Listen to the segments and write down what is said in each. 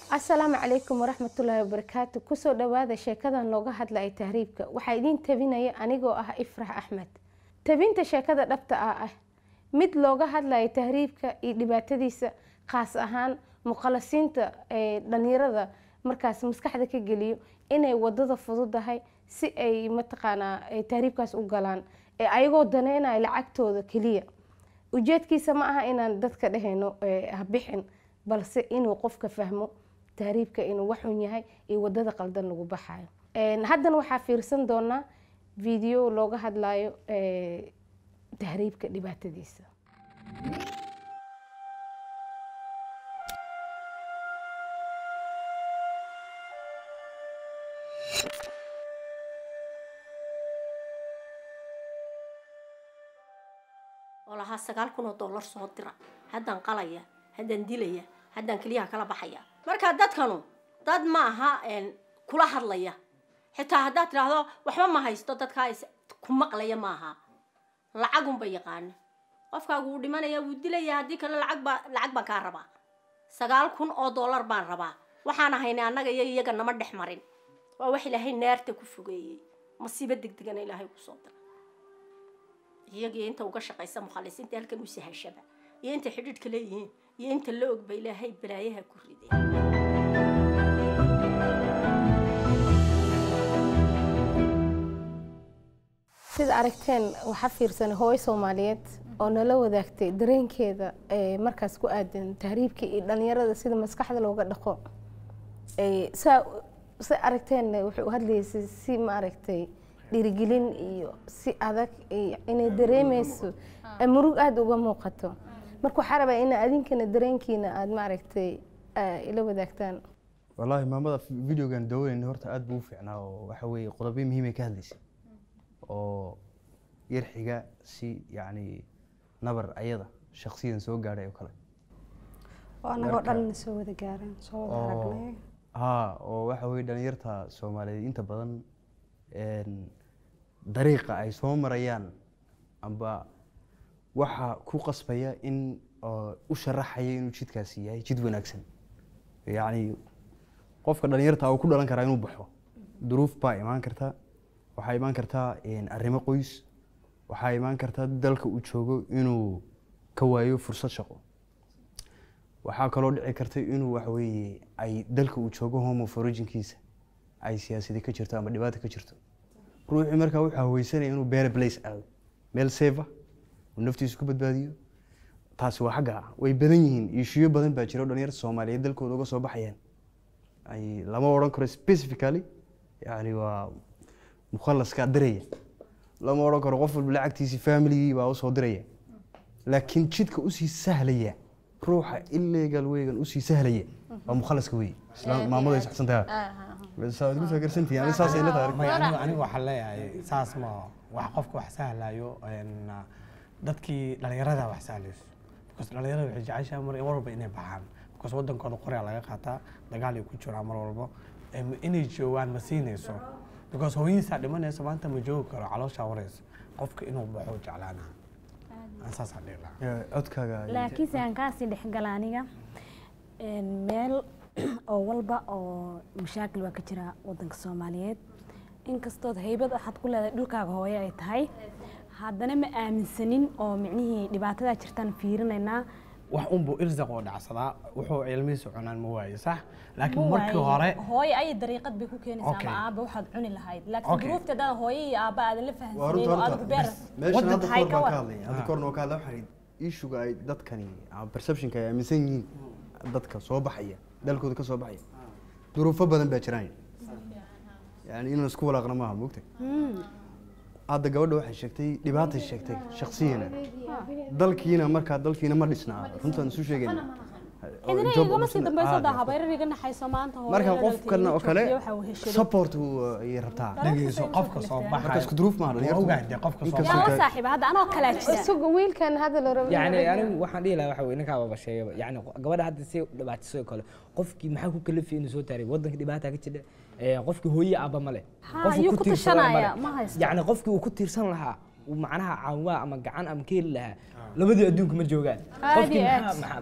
asalaamu calaykum waraxmatullaahi wabarakaatu kusoo dhawaada sheekadan looga hadlaya tahriibka waxaa idiin tabinaya anigoo ah ifrax axmed tabinta sheekada dhabta ah ah mid looga hadlaya tahriibka iyo dhibaatadiisa khaas ahaan muqalasiinta ee dhalinyarada markaas maskaxda ka geliyo inay wadada fududahay si ay mataqaanaa ay tahriibkaas u galaan ee ayagoo daneynaya lacagtooda keliya ujeedkiisa ma aha inaan dadka dhehayno habixin balse inuu qofka fahmo tahriibka inuu waxun yahay iyo wadada qaldan lagu baxayo haddana waxaa fiirsan doonaa video looga hadlayo tahriibka dhibaatadiisa oo lahaa sagaal kun oo dollar soo dira haddaan qalaya haddaan dilaya haddaan keliyaha kala baxaya marka dadkanu dad ma aha kula hadlaya xitaa haddaad tidhaahdo waxba ma haysto dadkaa ku maqlaya maaha lacagunba yaqaana qofkaagu wuu dhimanaya wuu dilaya haddii kale lacagba lacag baan kaa rabaa sagaal kun oo dollar baan rabaa waxaan ahaynay annaga iyo iyaga nama dhex marin waa wax ilaahay naarta ku fogeeyey masiibo degdegana ilaahay kusoo dira iyagii inta uga shaqaysa mukhalisiinta halkan u sahashaba iyo inta xidhiidhka leeyihiin iyo inta la ogba ilaahay balaayaha ku riday sida aragteen waxaa fiirsanay hooyo soomaaliyeed oo nala wadaagtay dareenkeeda markaas ku aadan tahriibka iyo dhalinyarada sida maskaxda looga dhaqo saa si aragteen waxay u hadlaysay si maaragtay dhiirigelin iyo si adag inay dareemeyso murug aada uga muuqato marka waxaa rabaa ina adinkana dareenkiina aada maaragtay ila wadaagtaan wallaahi maamada videogan dawanayna horta aada buu u fiicnaa oo waxa weeye qodobyo muhiimay ka hadlaysay oo yarxiga si yacni nabar ayada shaksiyan soo gaadhay oo kale oo annagoo dhan soo wada gaareen soo wada aragnay haa oo waxa weye dhalinyarta soomaaliyeed inta badan dariiqa ay soo marayaan amba waxa ku qasbaya in u sharaxaya inuu jidkaasi yahay jid wanaagsan yacni qofka dhalinyarta uu ku dhalan karaa inuu baxo duruuf baa imaan karta waxaa imaan kartaa arrimo qoys waxaa imaan kartaa dalka uu joogo inuu ka waayo fursad shaqo waxaa kaloo dhici karta inuu waxaweye ay dalka uu joogo homo forijinkiisa ay siyaasadi ka jirto ama dhibaata ka jirto ruuxii markaa wuxuu haweysanaya inuu beere blace aado meel sefa uu naftiisu ku badbaadiyo taasi waa xagga way badan yihiin ishiyo badan baa jira o dhalinyarta soomaaliyeed dalkooda uga soo baxayaan ay lama odhan karo specifically yani waa mukhalaskaa diraya lama odhan karo qof walba lacagtiisi familigii baa usoo diraya laakiin jidka usii sahlaya ruuxa illegal weygan usii sahlaya waa mukhalaska wey maamada saxsantaha anigu waxaan leeyahay saas ma wax qofka wax sahlayo dadkii dhalinyarada wax sahlayso because dhalinyarada waxay jeceshahay mar walba inay baxaan because wadankooda qoryaa laga qaataa dagaal ay ku jiraan mar walba inay joogaan ma siinayso because hooyadiisaa dhimanaysa maanta ma joogi karo calooshaa waraysa qofka inuu baxo jeclaana saasaa dhihi lahaa codkaaga laakiinse aan kaasii dhexgala aniga meel oo walba oo mashaakil waa ka jira wadanka soomaaliyeed inkastood haybad waxaad ku leedahay dhulkaaga hooye ay tahay haddana ma aaminsanin oo micnihii dhibaatadaa jirtaan fiirinaynaa wax unbuu irsaq oo dhacsadaa wuxuu cilmihiisa cunaan ma waaye sax laakiin markii hore hooyo ay dariiqad bay ku keenaysaa Okay. ama aaba waxaad cuni lahayd laakiin Okay. duruufta haddaad hooyo iyo aaba aadan la waa runta fahansaneyn oo adigu beer meeshan hadda tahay koor ka baan ka war hadlaya hadda koorna waa ka hadlaya waxay ishuga ay dadkani ama perceptionka ay aaminsan yihiin dadka soo baxaya dalkooda ka soo baxaya duruufo badan baa jiraan yani inaan isku walaaqna maaha moogtay hadda gabadha waxay sheegtay dhibaatay sheegtay shaksiyana dalkiina markaa dalkiina ma dhisnaa runtaan isu sheegayna cidina Job igama sii opportunity- dambayso ah, daa habayrar iga naxayso maanta hooyo marka la qofkan dhalatay, oo kale joogtay, waxa uu heshaday. support uu, ayay rabtaa dhegeyso qofka soo marka baxay isku duruuf maaha waa dhalinyartu. ogahay dee qofka soo Inkastoo yaa baxay la saaxiiba hadda anoo kalaa jira isuga wiilkan hadda la rabo yani anigu waxaan dhihi lahaa waxa weye ninkaa baba sheegaba yani gabadha hadda si dhibaatiso kale qofkii maxaa ku kalafiyay inuu soo taaray wadanka dhibaata ka jira ee, qofkii hooye aaba male Ha, Qofkii ayuu ku ku tiirsan male. tashanaya, ma haysto. yani qofkii uu ku tiirsan lahaa uu macnaha caawaa ama gacan ama ka heli lahaa labadii adduunka ma joogaan Aad qofkii iyo maxaa aad. maxaa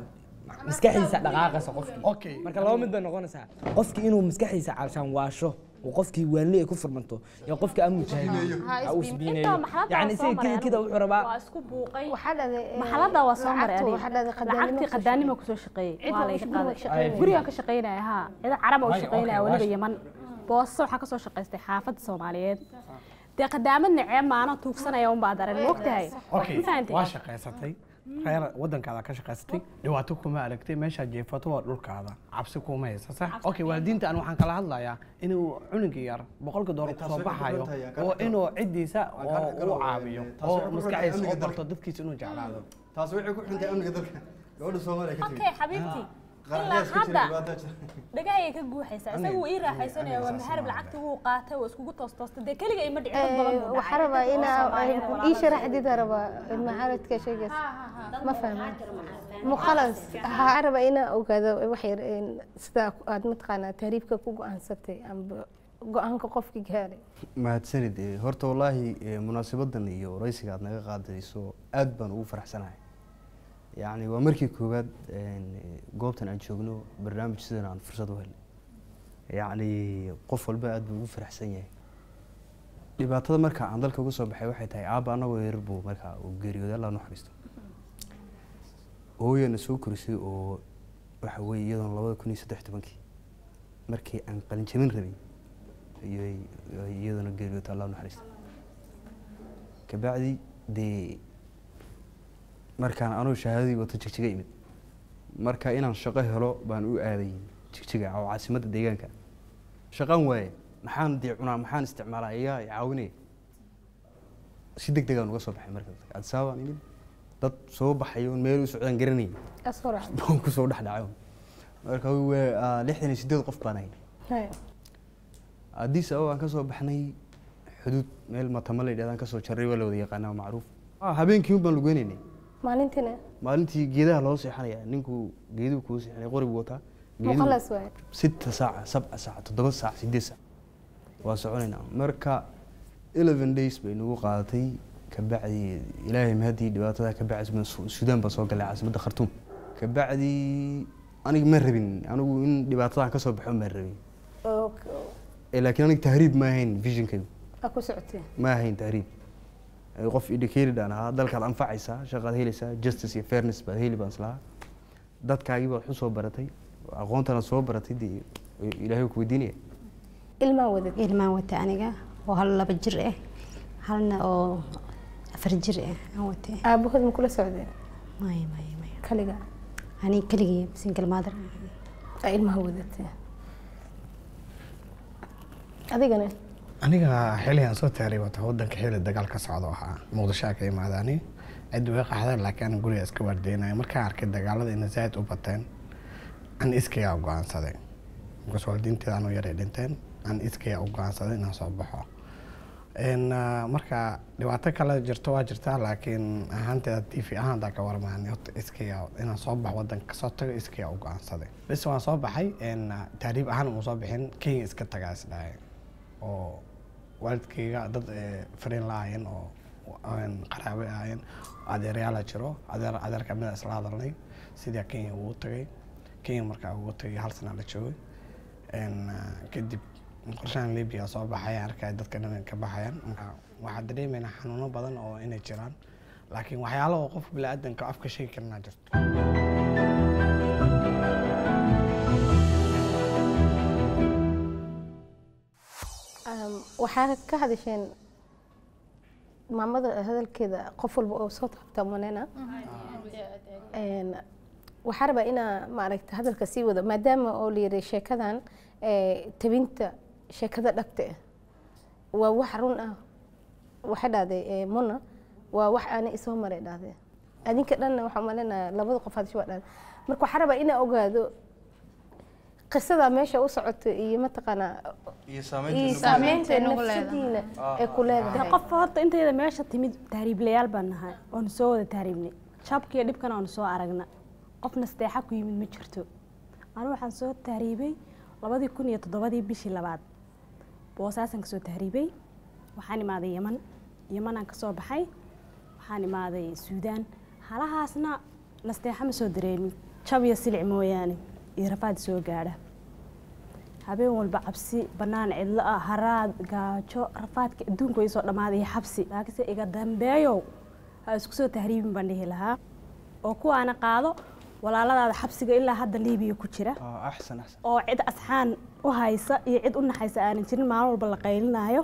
maskaxdiisa dhaqaaqaysa qofkii Okay. marka laba mid bay noqonaysaa qofkii inuu maskaxdiisa calshaan waasho oo qofkii waanli ay ku furmanto iyo qofkii aan mujaahid ha uu isbiineeyo intaa maxalada yani waa soo isaga maray kida kida anigu. wuxuu rabaa waa isku buuqay waxaa dhahday eh, maxalada waa soo maray lacagtu waxaa dhahday aniga lacagtii qadaanimo kusoo shaqeeyey Cid waa waa layga guriga qaaday shaqeynaya. gurigaan ka shaqeynaya haa cida caraba u Waayo, shaqeynaya okay, weliba waash- yaman boosto waxaa kasoo shaqaystay xaafadda soomaaliyeed dee qadaamad necee maano tuugsanaya unbaad arag moogtahay okay ma fahantay waa shaqaysatay reer wadankaada ka shaqaysatay dhibaato kuma aragtay meeshaad jeefato waa dhulkaada cabsi kuma haysa sax okay waalidiinta aan waxaan kala hadlayaa inuu cunuga yar boqolka doolar kusoo baxayo oo inuu ciddiisa oo u caawiyo oo maskaxdiisa oo barto dadkiisa inuu jeclaado taas waxay ku xuntahay amniga dalka gabadha soomaaliya ka okay xabiibti ilaa hadda dhagahayay ka guuxaysaa isagu ii raaxaysanaya waa maharib lacagtii wuu qaatay waa iskugu toostoostay dee keliga ima dhicin dad badan buu waxaa rabaa inaa ii sharaxdida rabaa macaaradka shaygaas ma fahma mukhalas waxaa rabaa inaa ogaado wax yar een, sida aad mataqaanaa tahriibka ku go-aansatay amba go-aanka qofki gaaray mahadsanid eh, horta wallaahi eh, munaasabadan iyo waraysiga aad naga qaadayso aad baan ugu faraxsanahay yacni waa markii koowaad een, eh, goobtan aan joogno barnaamij sidan aan fursad u helnay yacni qof walba aad buu ugu faraxsan yahay dhibaatada marka aan dalka uga soo baxay waxay tahay aabba anagoo yarar buu markaa uu geeriyooday allah naxariisto hooyana soo korisay oo waxa weeye iyadoona labada kun iyo saddex tobankii markii aan qalinjabin rabay ayay ay iyaduna geeriyoota allah naxariista kabacdi dee markaan anuu shahaadadii wato jigjiga imid marka inaan shaqo helo baan u aaday jigjiga oo caasimadda deegaanka shaqaan waaye maxaan dee cunaa maxaan isticmaalaa iyaa i caawinaya si deg degaan uga soo baxay marka adisaabaan imid dad soo baxay oon meel u socdaan garanayay asoo raac baan kusoo dhex dhacay marka waa lixdan iyo sideed qof baan ahay Haya. addis ababa aan kasoo baxnay xuduud meel matama la yidhahda aan kasoo jarray waa la wada yaqaanaa waa macruuf Ah, habeenkii un baan lugeynaynay maalintina maalintii geedaha loo seexanaya ninku geeduhu kuu seexanay qori buu wataa geeduhu mukhalas waaye sita saaca sabca saaca toddoba saac sideed saac waa soconaynaa marka eleven days bay nagu qaadatay kabacdi ilaahay mahadii dhibaatada kabacdi Su- suudaan baan soo galay caasimadda khartuum kabacdi aniga ma rabin anigu in dhibaatadan kasoo baxo ma rabin oo Eh, laakiin aniga tahriib ma ahayn visionkaygu aa ku socotee ma ahayn tahriib Eh, qof educated aan ahaa dalkaad anfacaysaa shaqaad helaysaa justice iyo fairness baad heli baan islahaa dadkaagii baad wax u soo baratay aqoontanaad soo baratay dee ilaahay ku weydiinaya ilmaa wadad ilmaan wata aniga oo hal laba jir ah halna oo afar jir ah aan watay aabahood ma kula socdeen maya maya maya kaliga ani keligii single mother aa ilmaha wadatee adigana aniga xilligan soo taariy wata wadanka xilli dagaal ka socdo ahaa muqdisho ka imaadaani cid way qaxdeen laakiin aniga guriga iska waardeynaya markaan arkay dagaalada inay zaaid u bateen an iskayaa u go-aansaday markaas waalidiinteeda anuu yaray dhinteen an iskayaa u go-aansaday inaan soo baxo n marka dhibaato kale jirto waa jirtaa laakiin ahaanteeda t v ahaan daa ka warmaani horta iskayaa inaan soo baxo wadanka kasoo tago iskayaa u go-aansaday bis waan soo baxay n taariib ahaan uma soo bixin kenya iska tagaa isdhahay oo waalidkayga dad eh, fariin la ahaayeen oo een, qaraabe ahaayeen adeeryaala jiro adeer adeer kamida isla hadalnay sidii kenya ugu tagay kenya markaa ugu tagay hal sana la joogay een, ah, kadib qorshahan libya soo baxay arkay dadka dhan ka baxayaan marka waxaa dareemaynaa xanuuno badan oo inay jiraan laakiin waxyaalo oo qofka biniaadanka afka sheegi karinaa jirto Um, waxaa ka hadasheen maamada hadalkeeda qof walba oo soo taabta manena Een, waxaa rabaa inaa maaragta hadalka sii wado maadaama oo la yiri sheekadan ee, tabinta sheekada dhagta ah waa wax run ah waxay dhahday ee, muna waa wax aana isoo maray dhahday adinka dhanna waxaa malinaya labada qof hadasho waa dhahday marka waxaa rabaa inaa ogaado qisada meesha u socoto iyo mataqaanaa iyo iyo saameynta nafsadiina ee ku dee leedahay qof horta intayda meesha timid tahriiblayaal baan nahay oonu soo wada tahriibnay jabkiiyo dhibkana oonu soo aragna qof nasteexa ku yimid ma jirto anigu waxaan soo tahriibay labadii kun iyo toddobadii bishii labaad boosaasaan kasoo tahriibay waxaan imaaday yeman yemanaan kasoo baxay waxaan imaaday suudaan halahaasna nasteexa ma soo dareemin jab iyo silic mooyaane iyo rafaad soo gaadha habeen walba cabsi bannaan cidlo ah haraad gaajo rafaadka adduunka way soo dhammaaday iyo xabsi laakiinse iga dambeeyow ha isku soo tahriibin baan dhihi lahaa oo kuwaana qaado walaaladaada xabsiga ilaa hadda liibiya ku jira آه، أحسن أحسن oo cid asxaan u haysa iyo cid u naxaysa aanan jirin maalin walba la qaylinaayo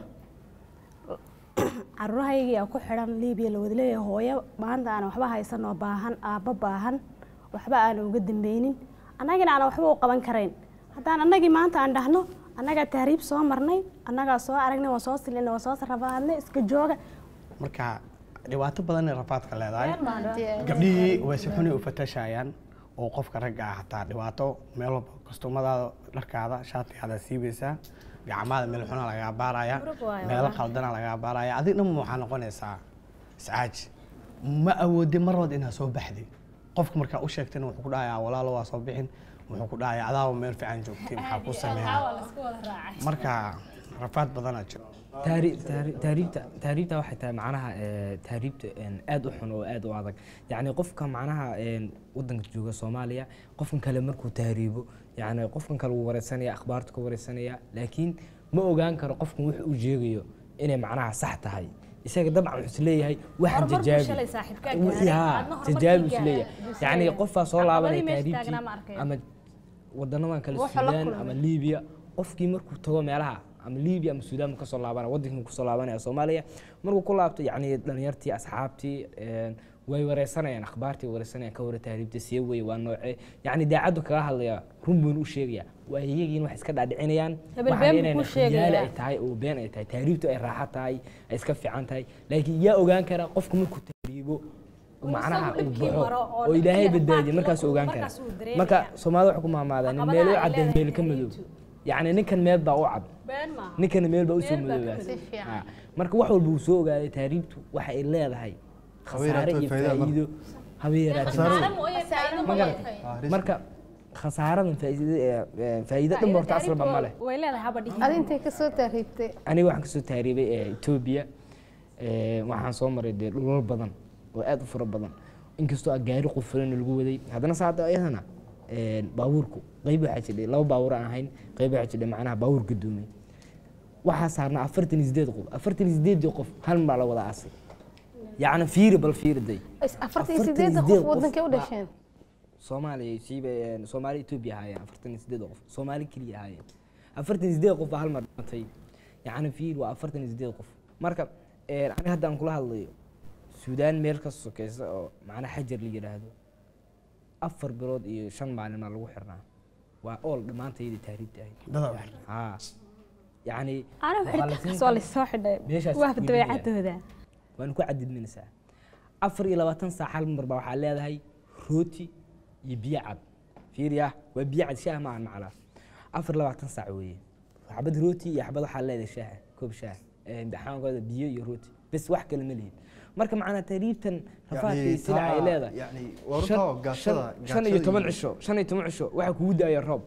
caruurahaygii aa ku xidhan liibiya la wada leeyahay hooyo maanta aan waxba haysan oo baahan aabbo baahan waxba aanan uga dambeynin annagina aanan waxba u qaban karayn haddaan annagii maanta aan dhahno annagaa tahriib soo marnay annagaa soo aragnay waan soo silina waan soo rafaadnay iska jooga marka dhibaato badan ay rafaadka leedahay gabdhihii way si xuni u fatashayaan oo qofka ragga ah hataa dhibaato meel walba kastumadaada dharkaada shaatigaada siibaysaa gacmaada meel xuna lagaa baaraya meelo qaldana lagaa baaraya adig dhan waxaa noqonaysaa iscaaji ma awoodin mar walba inaad soo baxday qofka markaa u sheegtayna wuxuu ku dhahayaa walaalo waa soo bixin wuxuu ku dhahayaa adaaba meel fiican joogtay maxaa ku sameeya marka rafaad badanaa jiro taari- taari- taariibta taariibta waxay tahay macnaha eh, taariibta een, aad u xun oo aad u adag yacni qofka macnaha een, wadanka jooga soomaaliya qofkan kale markuu tahriibo yacni qofkan kale wuu wareysanaya akhbaartu ka wareysanaya laakiin ma ogaan karo qofkan wuxuu u sheegayo inay macnaha sax tahay isaga dabcan wuxuu isleeyahay waxaan Horumar buu jajaabi shalay saaxiibkaa Wixii, gaaray, haa, aadna horumarkii jajaabi gaaray, isleeyahay buu yacni isleeyahay. qofaa soo laabanaya Caqabadihii meesha taariibtii taagnaa ma arkayo. ama wadanadan kale Wuxuu la suudaan kulmay. ama liibiya qofkii markuu tago meelaha ama liibiya ama suudaan markuu kasoo laabanaya wadankii markuu kasoo laabanaya soomaaliya markuu ku laabto yacni dhalinyartii asxaabtii een, way wareysanayaan akhbaartii way wareysanayaan ka wara tahriibta see weye waa noocee yacni daacaddu kaga hadlaya run buuna u sheegaya waa iyagiin wax iska dhaadhicinayaan Hebel waxaan been buu inayna kuu sheegayaa. khiyaali ay tahay oo been ay tahay tahriibtu ay raaxo tahay ay iska fiican tahay laakiin yaa ogaan kara qofku markuu tahriibo macnaha uu dhibkii baxo maro oo oo ilaahay dhibkii badbaadiye rafaadkii markaasuu ogaan kara markaasuu dareemaya. marka soomaalida waxaa ku maamaadaa nin Caqabadaha meel u ay cadeen leedahay meel ka madow tahriibtu. yacni ninkan meel baa u cad been maaha ninkana meel baa usoo Meel baa ka madoobaas Si fiican. Ha. marka wax walba uu soo ogaaday tahriibtu waxa ay leedahay khasaare yaraato iyo faa'iido ma- faa'iido haba yaraatee ma garata marka khasaaradan faa'iido ee- ee, faa'iido dhan horta asalba ma leh way leedahay haba dhihi adi intay kasoo tahriibtay aniga waxaan kasoo tahriibay ee etoobiya ee, waxaan soo maray dee dhulal badan oo aad u fara badan inkastoo aan gaari qufulan lagu waday haddana saada iyadana ee, baabuurku qeyb waxaa jidhay laba baabuur aan ahayn qeyb waxaa jidhay macnaha baabuur gadoomay waxaa saarnaa afartan iyo sideed qof afartan iyo sideedii qof hal mar baa la wada aasay yacni fiiri bal fiiri day afartan iyo Afartan iyo sideedda sideed qof qof wadankay u baa- dhasheen soomaaliya siiba een, soomaali etoobiya ahaayeen afartan iyo sideed qof soomaali keliya ahaayeen afartan iyo sideed qof baa hal mar dhimatay yacni fiir waa afartan iyo sideed qof marka een, aniga hadda aan kula hadlayo suudaan meel ka sokeysa oo macnaha xajar la yidhaahdo afar bilood iyo shan maalin baa lagu xirnaa waa ool dhammaantayda tahriibta ahayd dada u xiran haa yacni ana waxaa la siin xirtaas waa karaa- lasoo xidhay meeshaas waa ku dabeecadooda waan ku cadidminaysaa afar iyo labaatan saac hal mar baa waxaa leedahay rooti iyo biyo cad fiiriya waa biyo cad shaah maahan maclaa afar iyo labaatan saac weeye xabad rooti iyo xabad waxaa leedahay shaaha koob shaah Eh, maxaankooda biyo iyo rooti bes wax kale ma lihin marka macnaa tahriibtan rafaadka iyo sida ay leedahay يعني ورطة shan- قاشدة shan- shan iyo toban cisho shan iyo toban cisho waxaa kugu da-aya roob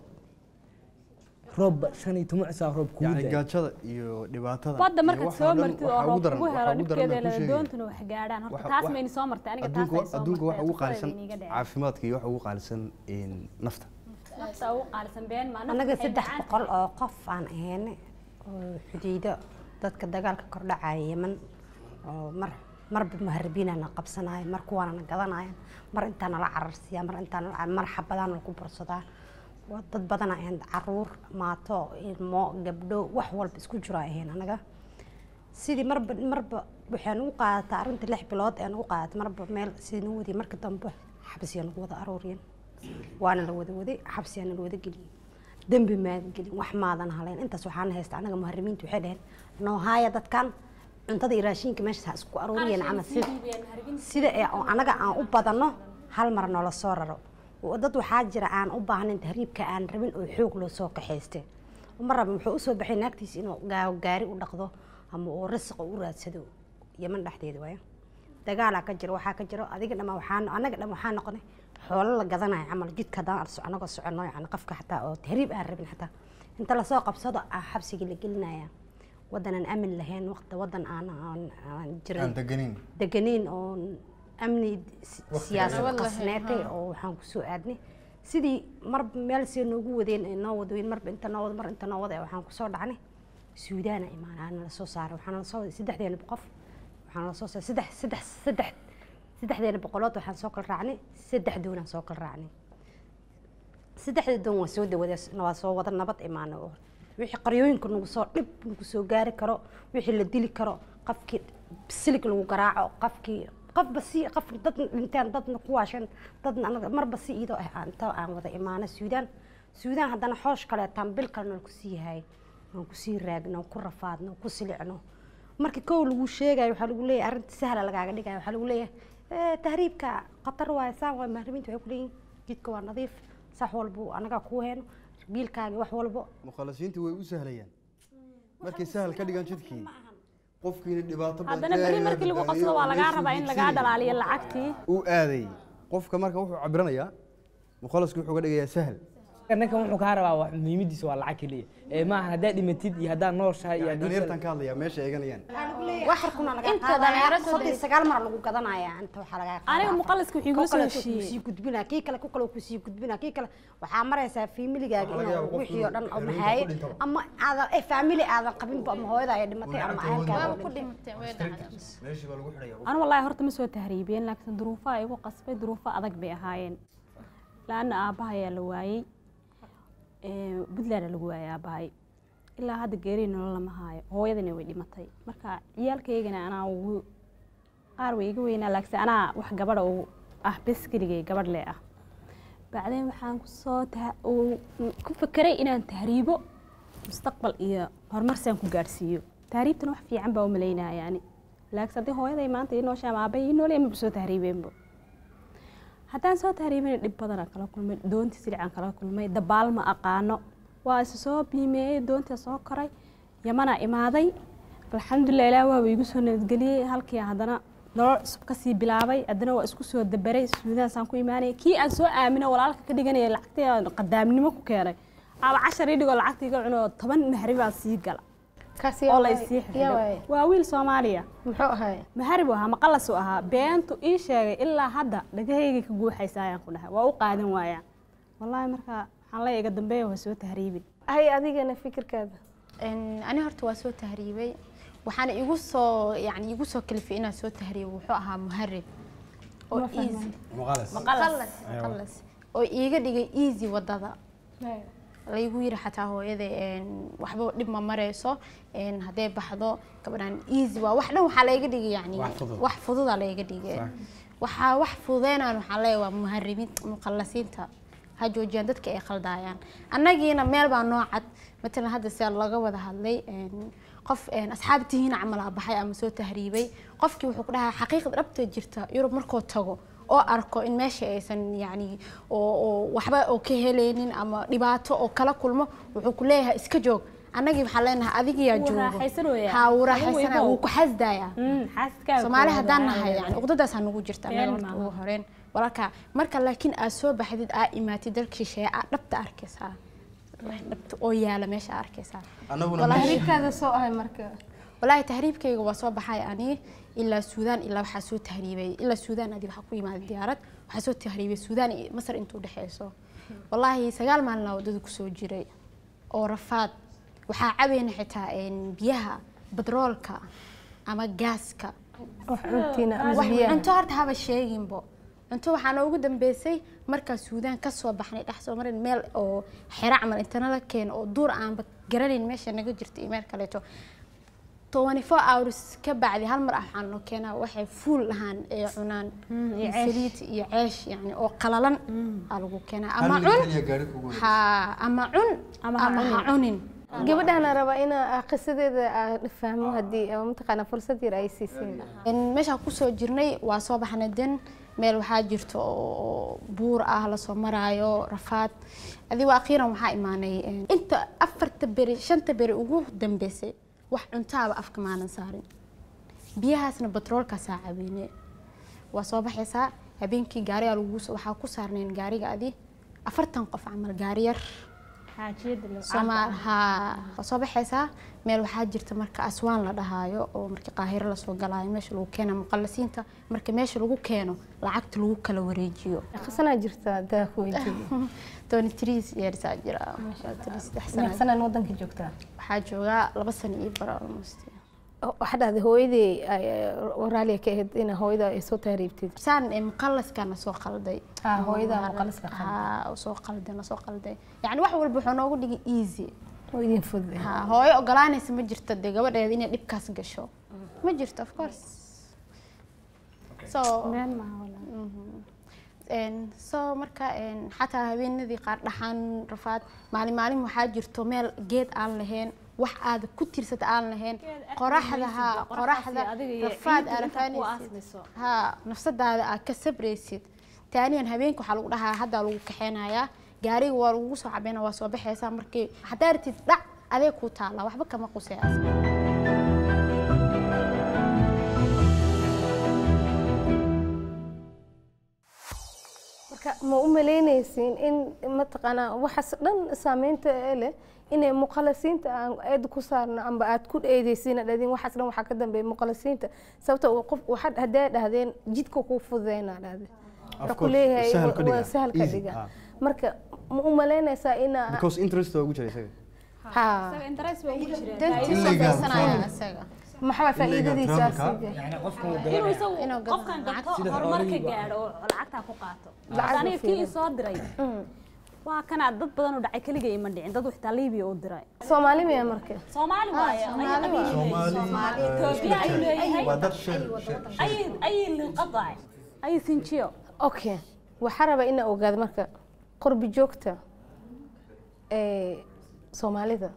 roob shan iyo toban cisho roob kugu يعني da-aya قاشدة iyo dhibaatada badda iyo markaad waxa soo dhan martid waxa oo ugu roob daran- ugu waxa helo ugu daran dhibkeeda baan kuu la sheegaya. doontuna wax gaadhaan horta Waxa- taas wax- mayni soo martay aniga taas adduunka ay soo adduunka waxa ugu martay qaalisan iiga dhaceen caafimaadka iyo waxa ugu qaalisan in nafta nafta ugu qaalisan been maa annaga saddex boqol oo qof aan ahayne oo xudiido dadka dagaalka kordhacaya yeman oo mar marba muharibiinana qabsanaya mar kuwaanana gadanaya mar intaana la cararsiiya mar intaana la mar xabadaana lagu bursadaa waa dad badana ahayn caruur maato ilmo gabdho wax walba isku jiro ay ahayn anaga sidii marba marba waxay nagu qaadataa arrinta lix bilood ee nagu qaadatay marba meel sidii nagu wadiye marka dambe xabsiya nagu wada aruuriyeen waana la wada waday xabsiyaana la wada geliyey dembi maadan gelin wax maadan haleyn intaas waxaana haysta anaga muharimiinta waxay dhaheen noo haaya dadkan cuntada iyo raashinka meesha ha isku aruuriyeen camal sida sida ee oo anaga aan u badanno hal mar noola soo raro oo dad waxaa jira aan u baahnayn tahriibka aan rabin oo xoog loo soo kaxaystay uma raba wuxuu usoo baxay naagtiisa inuu gaa- gaari u dhaqdo ama uu rasiqa u raadsado yeman dhexdeeda waayo dagaalaa ka jiro waxaa ka jiro adiga dhama waxaa anaga dham waxaa noqonay xoolo la gadanayo camal jidka haddaan arso anagoo soconno yani qofka xataa oo tahriib aan rabin xataa inta lasoo qabsado aa xabsigii la gelinaya wadan aan amin lahayn waqti wadan aan aan- aan jirin aan deganin deganiin oo amni si- siyaasad Nabad lahayn, qasneetay haa. oo waxaan kusoo aadnay sidii marba meel see noogu wadeen ay noo wadweyn marba inta noo wada mar inta noo wada waxaan kusoo dhacnay suudaana imaanaa nala soo saaray waxaana lasoo waday saddexdeena qof waxaana lasoo saaray saddex saddex saddex saddexdeena boqolood waxaan soo kala raacnay saddex doonaan soo kala raacnay saddexda doon waa soo dawada waa soo wada nabad imaana oo wixii qaryooyinka nagu soo dhib nagu soo gaari karo wixii la dili karo qofkii silig lagu garaaco qofkii qofba si qof dad dhinteen dadna ku waashan dadna anaga marba si iyadoo ah aan inta aan wada imaano suudaan suudaan haddana xoosh kaleetaan bil kalena lagu sii yahay aan kusii raagno ku rafaadno ku silicno marka kow lagu sheegayo waxaa lagu leeyahay arrinta sahla lagaaga dhigayo waxaa lagu leeyahay "Eh, tahriibka khatar waaye saan waay mahrimiinta waxay ku leeyihin jidka waa nadiif sax walbo anagaa kuu heeno biilkaagi wax walbo mukhalasiintii way u sahlayaan markay sahal ka dhigaan jidkii qofkiina dhibaato badan haddana beri ilaahay markii lagu baa qabsado waa lagaa meeshuu rabaa in lagaa hiigsanayay. dhalaaliyo lacagtii uu aaday qofka marka wuxuu cabiranayaa mukhalasku wuxuu ka dhigayaa sahal ninkan wuxuu kaa rabaa wax muhiimadiisa waa lacag keliya ee maaha haddaad dhimatid iyo haddaad nooshahay iyo haddii kale- dhalinyartan ka hadlayaa meesha eeganayaan waxarkuna laga Inta qaadaya dhalinyaro soo soddon iyo sagaal mar lagu gadanaya inta waxaa lagaa qaadaya aniga afar. muqaliska wuxuu igula Ku soo kale heshiiyey kusii gudbina kii kale ku kale kusii gudbina kii kale waxaa maraysaa familigaaga inuu wixii oo dhan oo maxaaye ama aadan eh, family aadan qabinba ama hooyada ay dhimatay ama ahalkaaga oo dhintay. meeshii baa lagu xidhaya anu wallaahi horta ma soo tahriibiyeen laakiin duruufaha igu qasbay duruufo adag bay ahaayeen laana aabbaha ayaa la waayey Ee, puntland lagu waayay aabbahay ilaa hadda geeri nolol lama haayo hooyadina way dhimatay marka ciyaalkaygana anaa ugu qaar way iga weynaa laakiin anaa wax gabadha u ah bes keligay gabadh le ah bacdeen waxaan kusoo taha- uu- ku fekeray inaan tahriibo mustaqbal iyo horumar saan ku gaadhsiiyo tahriibtana wax fiican baa u malaynaya yani laakiin haddii hooyaday maanta ii nooshaa ama aabbahay ii noolee maba soo tahriibeenbo haddaan soo tahriibina dhib badanaan kala kulmay doontii silicaan kala kulmay dabaal ma aqaano waa isa soo biimeeyey doontii soo koray yamanaa imaaday alxamdulilah ilaah waaba igu soo nabadgeliyey halkii haddana nolol cusub kasii bilaabay haddana waa isku soo dabaray suudaasaan ku imaanaya kii aan soo aamino walaalka ka dhiganaya lacagtii aan qadaamnimo ku keenay aba cashar ii dhigoo lacagta iga cuno toban mahri baa sii gala kaasi oo la isii xidhay waa wiil soomaaliya muxuu ahay maharib ahaa maqalas uu ahaa beentu ii sheegay ilaa hadda dhagahaygay ka guuxaysa ayaan ku dhahay waa u qaadan waayaan wallaahi marka waxaan leeyahay iga dambeeya waa soo tahriibin hay adigana fikirkaada Een, ani horta waa soo tahriibay waxaana igu soo yani igu soo kalifay inaan soo tahriibo wuxuu ahaa muharib oo easy muqalas maqalas maqalas oo iiga dhigay easy wadada laygu yiri xataa hooyada een, waxba dhib ma mareyso een, hadday baxdo gabadhan easy waa wax dhan waxaa layga dhigay yani Wax fudud. wax fududa layga dhigay waxaa wax fududeynaan waxaa leeyahay waa muharimiinta muqallasiinta ha joojiyaan dadka ay khaldayaan annagiina meel baa noo cad matalan hadda sia laga wada hadlay een, qof een, asxaabtihiina camal aa baxay ama soo tahriibay qofkii wuxuu ku dhahaa xaqiiqda dhabta jirta yurub markuu tago oo arko in meesha aysan yani oo oo waxba oo ka helaynin ama dhibaato oo kala kulmo wuxuu ku leeyahay iska joog annagii waxaan leenahay adigiyaa Wuu joogo raaxaysanayaa. ha wuu Adigu raaxaysanaya ibow. wuu ku xasdayaa xaaskaaga soomaali koowaad haddaan waa nahay aad. yani uqdadaasaa nagu jirta Been meel walba maaha. ugu horeen walaalka marka laakiin aad soo baxdid aa imaatid dalka shisheeye aad dhabta arkaysaa wax dhabta oo yaala meesha aa arkaysaa annaguna tahriibkaada soo ahay marka walaahi tahriibkayga waa soo baxay ani ilaa suudaan ilaa waxaa soo tahriibay ilaa suudaan adi waxaa ku yimaada diyaarad waxaa soo tahriibay suudaan iyo masar intuu dhexeyso walaahi sagaal maalin aa wadada kusoo jiray oo rafaad waxaa cabayna xitaa een, biyaha batroolka ama gaaska wax cuntiina ama wax biyaha cunto horta haba sheeginbo cunto waxaa noogu dambeysay markaa suudaan kasoo baxnay dhex soo marin meel oo xero camal intana la keeno oo duur aanba garanayn meesha naga jirta iyo meel kaleeto twenty four hours ka bacdi hal mar ah waxaan noo keenaa waxay fuul lahaan ee cunaan iyo saliid iyo ceesh yani oo qalalan aa lagu keenaa ama cun ha ama cun Ama ha ama ha cunin gabadhaana rabaa inaa qisadeeda aan fahmo haddii ama mataqaana fursad yar ay siiseen In meeshaan kusoo jirnay waa soo baxnay den meel waxaa jirto oo buur ah lasoo maraayo rafaad adigo akhiiran waxaa imaanay een, inta afarta beri shanta beri ugu dambeysay wax cuntaaba afka maanan saarin biyahaasna batroolkaasaa cabeyne waa soo baxaysaa habeenkii gaarigaa lagu waxaa ku saarnayn gaariga adi afartan qof camal gaari yar xaajiyada loo soomaal haa waa soo baxaysaa meel waxaa jirta marka aswaan la dhahaayo oo marka qaahiro lasoo galaayo meesha lagu keena muqallasiinta marka meesha lagu keeno lacagta lagu kala wareejiyo qasanaa jirta daa ku weydiiye tony tris yeersaa jira saddex sano sanaan wadanka joogtaa waxaa joogaa laba sano iyo bar almost waxaa dhahday hooyadii waraaliya ka ahayd in hooyada ay soo tahriibtid saan ee muqallaskana soo qalday Ah, hooyada muqallaska qalday. haa soo qalday na soo qalday yacni wax walba wuxuu noogu dhigay easy oo idin fududay haa hooyo ogolaanaysa ma jirto dee gabadheeda inay dhibkaas gasho ma jirto of course so been maaha walaal Mhm. Een, so marka een, xataa habeenadii qaar dhaxan rafaad maalin maalin waxaa jirto meel geed aan lahayn wax aad ku tirsata aan lahayn qoraxda haa qoraxda adiga iyo rafaad ciidda aad inta ku rafaanaysid aasmayso. haa nafsadaada aad ka sabraysid taaniyan habeenka waxaa lagu dhahaa haddaa lagu kaxeynayaa gaariga waa lagu soo cabeyna waa soo baxaysaa markii haddaa ratid dhac adee kuu taala waxba kama quseas marka ma u malaynaysiin in mataqaanaa waxaas dhan saameynta ee leh inay muqalasiinta aan eed ku saarno amba aad ku eedeysiina dhadin waxaas dhan waxaa ka dambeeya muqalasiinta sababta uu qof waxaad haddee dhahdeen jidka kuu fududeynaa dhahde Of waxaa ku course, leeyahay sahal ka waa dhiga, sahal ka easy, dhiga ah. marka ma u malaynaysaa inaa because interest waa ugu jira isaga haa isaga interest baa ugu jireen dantiisa Illegal fiirsanaya travel. isaga maxaa faa'iidadiisa travel-ka. yani qofka uu inuu galanaya isagu Inuu gado qofkan gato Sida horumar ka xoolihii gaadho oo lacagtaa ku qaato Lacag aniga u kii fiirin. soo diray waa kana dad badan oo dhacay keligay ima dhicin dad xitaa liibiya u diray soomaali miya marka soomaali waaye Soomaali waaye. Ethiopia ayuu leeyahay waa dad shir shir ay ay liqadaay ay sinjiyo okay waxaa rabaa inaa ogaado marka qurbi joogta ee soomaalida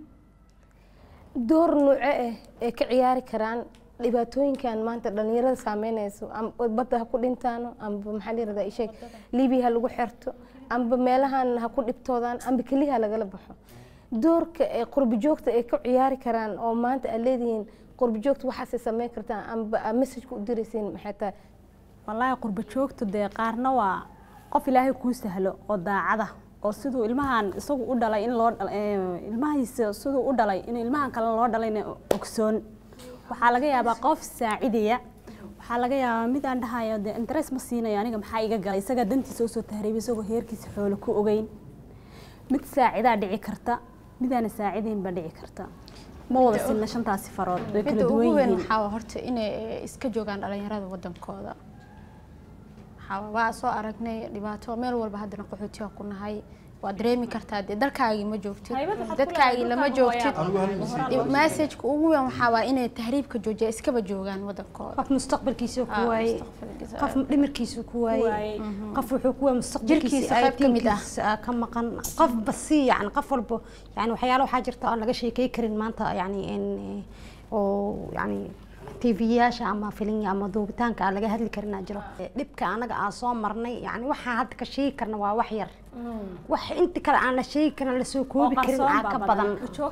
door nuuce ah ee ka ciyaari karaan dhibaatooyinkan maanta dhalinyarada saameynayso amba badda ha ku dhintaano amba maxaa la yirahdaa isheeg libiya ha lagu xerto amba meelahan ha ku dhibtoodaan amba keliha lagala baxo doorka ee qurbi joogta ay ka ciyaari karaan oo maanta aad leedihiin qurbi joogta waxaasay sameyn kartaan amba aad messageka u diraysiin maxay tahay wallaahi qurba joogtu dee qaarna waa qof ilaahay kuu sahlo oo daacada oo siduu ilmahan isagu u dhalay in loo dhal- ee, ilmahiisa siduu u dhalay in ilmahan kale loo dhalayna ogsoon waxaa laga yaabaa qof saacidaya waxaa laga yaabaa mid aan dhahayo dee interest ma siinayo aniga maxaa iga galay isagaa dantiisa usoo tahriibay isagoo heerkiisa xoolo ku ogeyn mid saacidaa dhici karta midaana saacidayn baa dhici karta ma wada sinna shantaasi farood way kala midda duwan ugu weyn yihiin waxaa waa horta inay eh, iska joogaan dhalinyarada wadankooda waxaa waa soo aragnay dhibaato meel walba haddana qaxootiga ku nahay waa dareemi kartaa dee dalkaagii ma joogtid Haybad waxaad ku dadkaagii leedahay lama dhulkaaga joogtid Anigu hal message- messageka ugu weyn waxaa waa inay tahriibka joojiya iskaba joogaan wadankooda qof mustaqbalkiisa ku Ah, waayey mustaqbalkiisa. qof dhimirkiisa ku waayey waayey. qof wuxuu ku waayey mustaqbalkiisa Jirkiisa qayb ka mid ah. aytiinkiisa ka maqan qof basi yani qof walba yani waxyaalo waxaa jirta aan laga sheekey karin maanta yani in oo yani tvyaasha ama filin ama duubitaanka aan laga hadli karin aa jiro dhibka anaga aan soo marnay yani waxaan hadda ka sheegi karna waa wax yar wax inta kale aan la sheegi karin lasoo koobi karin aa ka badan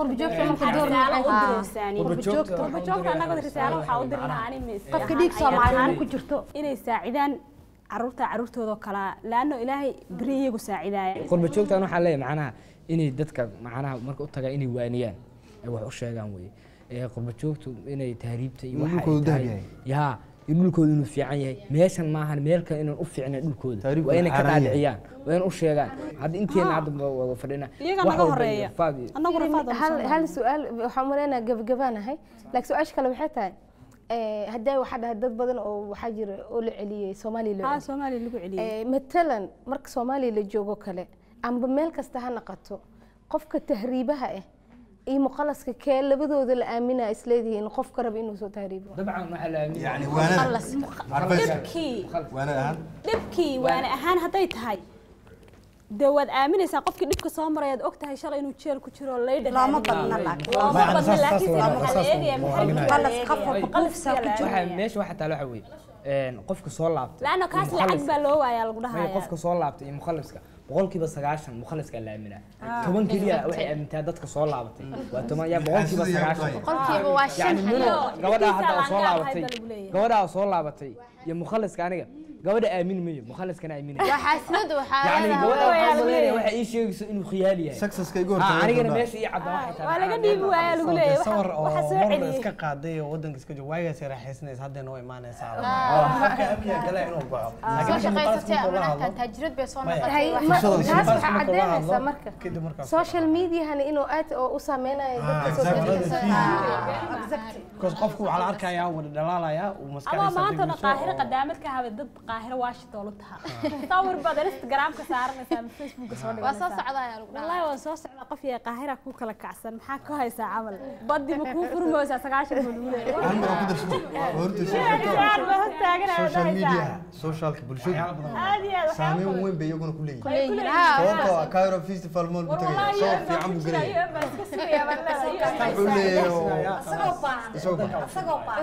qurbajoogta annaga risaalo waxaa u dirnaa ani qofka dhiig soomaaliyeed ku jirto inay saacidaan caruurta caruurtooda kala laano ilaahay beri iyagu saacidaaya qurba joogtan waxaa leeyahay macnaha inay dadka macnaha marka u tagaan inay waaniyaan ay wax u sheegaan weye ee qurba joogtu inay tahriibta iyo waxa ay dhulkoodu dahab tahay yahay. yaa in dhulkooda inuu fiican yahay meeshan maahan meel kale inaan u fiicnay dhulkooda Tahriibku waa inay ka xaaraan yahay. dhaadhiciyaan waa inay u sheegaan hadda inteena hadda ma wada fadhina iyaga wax naga walba horeeya iyo faad iyo- annagu rafaad hal hal su-aal waxaan umaleynaa gabagabaanahay laakiin su-aasha kale waxay tahay eh, hadday waxaa dhahay dad badan oo waxaa jira oo la celiyey soomaaliya loo haa celiyey. soomaaliya lagu celiyey Eh, matalan marka soomaaliya la joogo kale amba meel kasta ha naqato qofka tahriibaha ah iyo muqalaska kee labadooda la aaminaa isleedihiin qofka raba inuu soo tahriibo dabcan waxaa la aaminaya يعني وانا عرفت dhibkii وانا اهم dhibkii waana ahaan hadday tahay dee waad aaminaysaa qofkii dhibka soo maray aad og tahay shalay inuu jeel ku jiro laydha looma badna laakiin looma badna laakiin se waxaa la eegaya Qalas qof walba qofsa ku jiro. waxaa meesha waxaa taala waxa weeye een, qofka soo laabtay laana iyo kaas lacag mukhalliska. baa loo waayaa lagu Maya, dhahaya qofka soo laabtay iyo mukhaliska boqolkiiba sagaashan mukhaliskaa la aaminaa toban keliya waxay aamintaa dadka soo laabatay waa toban yaa boqolkiiba Sida yaa sagaashan qolkiiba waa shan yani muno Iyo gabadhaa dhibkiisa hadda oo soo laangaab laabatay hayda lagu leeyahay. gabadhaa oo soo laabatay iyo mukhaliska aniga gabadha aamin mayo mukhaliskana aaminaya waa xaasidada waxaa yani leedahay- gabadha waxaa maleynaya waxay ii sheegayso inuu khiyaali yahay successka igu Ah, hortagay anigana gabdhaha. meesha ii cadda waxay tahay waa laga dhiibi waaya lagu oo leeyahay dee sawir waxa- waxa oo soo mar celiyey iska qaaday oo wadanka iska jooga waagaas raaxaysanays hadda noo imaanaysaa qofka amniga gala inuu baxo soo laakiin shaqaysatay markuu la ama hadlo taajirad bay soo Maya. noqotay Hay- wax- ma- Fursada taas si- waxaa marka la hadlo, caddeynaysaa marka kadib markaas social mediahani inuu aad oo u saameynayo dadka Ah, soo exactly. shaqeysa because qofku waxaa la arkayaa wada dhalaalaya uu ama maskaxdiisa maanta degeyso qaahiro oo- qadaamad ka habe dad qaahiro washington u taha sawir baad instagramka saaranaysaa ama facebooka soo waa soo dhiganaysaa socda ayaa lagu wallahi waa soo socda qof iyo qaahira ku kala kacsan maxaa ku haysaa camal baddi ma kuu furmaysaa sagaashan buu lagu leeyahay Hal mar aan ku darsado. Waa horta soo Aad iyo aad baa hor taaganaya, social wadahaysaa. media socialka bulshada aad iyo aad waxyaabo saameyn badan. weyn bay iyaguna ku leeyihiin leeyihiin haa sababtoo ah Cairo Festival Mall buu war tagayaa wallahi soo UN baa fiican ku buu jira, gelayaa UN baa iska sugaya baan leeyahay, UN baa wuxuu leeyahay oo- isagoo baahan isagoo baahan. isagoo baahan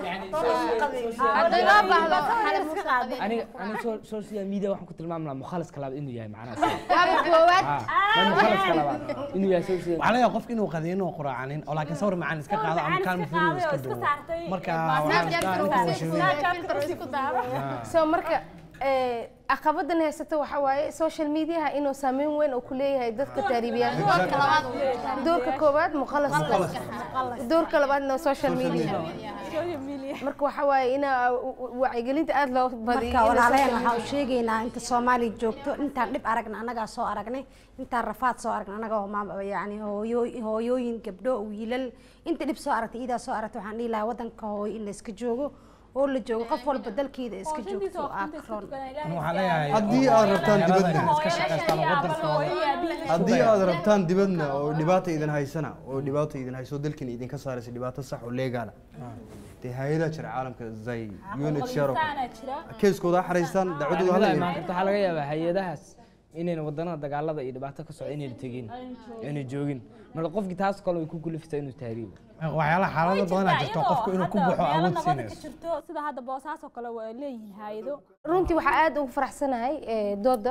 haddii loo baahdo waxaa la iska qaaday. aniga aniga so- social media waxaan ku tilmaami lahaa mukhaliska labaad inuu yahay macnaha waaba koowaad ah mukhaliska labaad inuu yahay social waxaa laga yaabaa qofka inuu qadiyno oo quraacanin oo laakiin sawir macaan iska qaado ama Macaan kaalmo iska filim qaaday oo iska iska duwo saartay, marka ee, waxaa Snapchat iska ku inta daray, washiday Snapchat ku isku daaro. so marka eh, caqabadan haysato waxa waaye social mediaha inuu saameyn weyn uu ku leeyahay dadka taariibiyaasha doorka labaad uu leeyahay. doorka koowaad muqalaska doorka labaadna social media Social media. marka waxa waaye ina wacyigelinta aad loo badiyo marka walaalaheen waxaa u sheegaynaa inta soomaaliya joogto intaan dhib aragna annagaa soo aragnay intaan rafaad soo aragna annaga oo maam- yani hooyo- hooyooyin gabdho wiilal inta dhib soo aragtay iidaa soo aragtay waxaan dhihi lahaa wadanka hooyo in la iska joogo oo la joogo qof walba dalkeeda iska joogto oo aa karoon waxaa leeyahay Haddii aad rabtaan dhalinyarada dibadda. inay iska shaqaystaan oo wadankooda haddii aad rabtaan dibadna oo dhibaata idin haysana oo dhibaata idin hayso dalkiina idinka saaraysa dhibaato sax oo leegaala dee hay-adaha jira caalamka zay unhcr Insaana jira. keeskooda ha xaraystaan dacwadooda hala imaan imaan karta waxaa laga yaabaa hay-adahaas inayna wadannada dagaalada iyo dhibaato ka socda inayna tegin inay joogin marka qofkii taas kale way ku kuliftaa inuu tahriibo waxyaalaha xaalado badanaa jirto qofku inuu ku baxo awood siinayso jirto sida hadda boosaas oo kale waa leeyihiin hayado runtii waxaa aad ugu faraxsanahay eh, dooda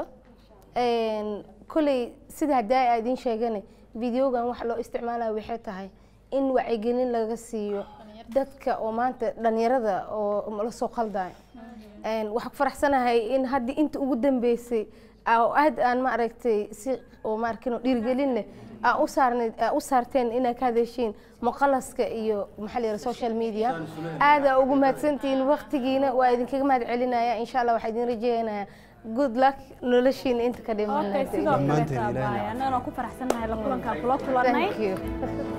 Een, koley sida hadaa aa idiin sheegane videogan waxa loo isticmaalaya waxay tahay in wacyigelin laga siiyo dadka oo maanta dhalinyarada oo la soo qaldayo Een, waxaa ku faraxsanahay in haddii inta ugu dambeysay aa- aad aan ma aragtay si oo ma arkin oo dhiirigelin leh aa u saarneyd aa u saarteen inaa ka hadashiin muqalaska iyo maxaa la yidhaha social media aadaa ugu mahadsantihiin waqtigiina waa idinkaga mahad celinaya insha allah waxaa idin rajeynayaa good luck noloshiina inta ka okay dhiman sidoo Dhammaanteen kale Ilaahay taabaya annagana ku faraxsanahay la kulankaa kula kulannay thank you